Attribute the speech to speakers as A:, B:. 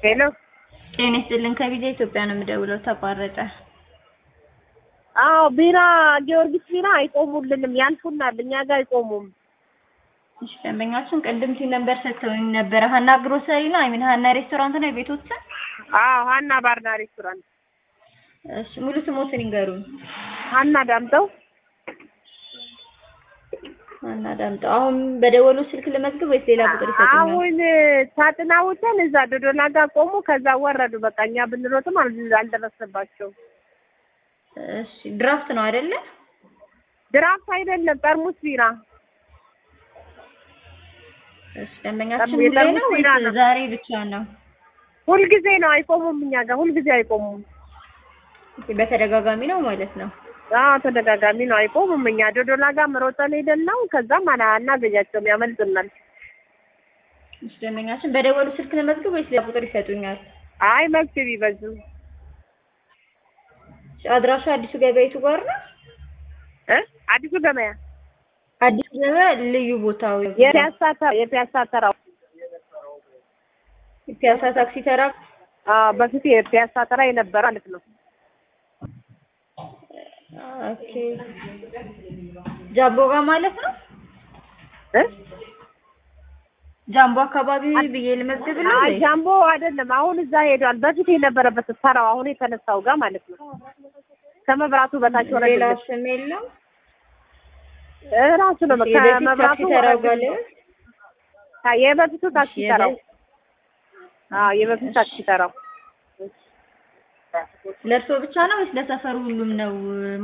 A: ሄሎ
B: ጤና ይስጥልን ከቪዛ ኢትዮጵያ ነው የምደውለው። ተቋረጠ።
A: አዎ ቢራ ጊዮርጊስ ቢራ አይቆሙልንም፣ ያልፉናል፣ እኛ ጋር አይቆሙም።
B: እሺ ደንበኛችን ቅድም ሲል ነበር ሰጥተውኝ ነበረ። ሀና ግሮሰሪ ነው አይሚን ሀና ሬስቶራንት ነው የቤቶችን?
A: አዎ ሀና ባርና ሬስቶራንት።
B: እሺ ሙሉ ስሞትን ይንገሩኝ።
A: ሀና ዳምጠው።
B: ሀና ዳምጠው። አሁን በደወሉ ስልክ ልመዝግብ ወይስ ሌላ ቁጥር ይሰጡኛል?
A: አሁን ሳጥናውተን እዛ ዶዶላ ጋር ቆሙ፣ ከዛ ወረዱ። በቃ እኛ ብንሮጥም አል- አልደረሰባቸውም።
B: እሺ ድራፍት ነው አይደለ?
A: ድራፍት አይደለም ጠርሙስ ቢራ።
B: እሺ ደንበኛችን
A: ጠርሙስ
B: ሁሌ ነው
A: ቢራ
B: ወይስ
A: ነው።
B: ዛሬ ብቻ ነው?
A: ሁልጊዜ ነው አይቆሙም፣ እኛ ጋር ሁልጊዜ አይቆሙም።
B: እሺ በተደጋጋሚ ነው ማለት ነው።
A: አዎ ተደጋጋሚ ነው አይቆሙም። እኛ ዶዶላ ጋር መሮጠን ሄደን ነው፣ ከዛም አላ አናገኛቸውም፣ ያመልጡናል።
B: እሺ ደንበኛችን በደወሉ ስልክ ልመዝግብ ወይስ ሌላ ቁጥር ይሰጡኛል?
A: አይ መብት ቢበዙ
B: እሺ አድራሻ አዲሱ ገበያቱ ጋር ነው?
A: እ አዲሱ ገበያ
B: አዲሱ ገበያ ልዩ ቦታው
A: የፒያሳ ተ- የፒያሳ ተራው
B: ፒያሳ ታክሲ ተራ
A: አዎ በፊት የፒያሳ ተራ የነበረ ማለት ነው።
B: ኦኬ ጃምቦ ጋር ማለት ነው።
A: እ
B: ጃምቦ አካባቢ ብዬ ልመዝግብልህ
A: አይ
B: ወይ?
A: ጃምቦ አይደለም፣ አሁን እዛ ሄዷል። በፊት የነበረበት ተራው አሁን የተነሳው ጋር ማለት ነው። ከመብራቱ በታች ወረድ
B: ሌላ
A: ብለሽ
B: ስም የለም።
A: እ ራሱ ነው
B: እሺ፣ የበፊት
A: ከመብራቱ
B: ታክሲ ተራው
A: ወረድ
B: ጋር
A: ብለሽ
B: ልበል?
A: ታ- የበፊቱ ታክሲ
B: እሺ፣
A: ተራው
B: የበ-
A: አዎ የበፊቱ ታክሲ ተራው
B: ለእርሶ ብቻ ነው ወይስ ለሰፈሩ ሁሉም ነው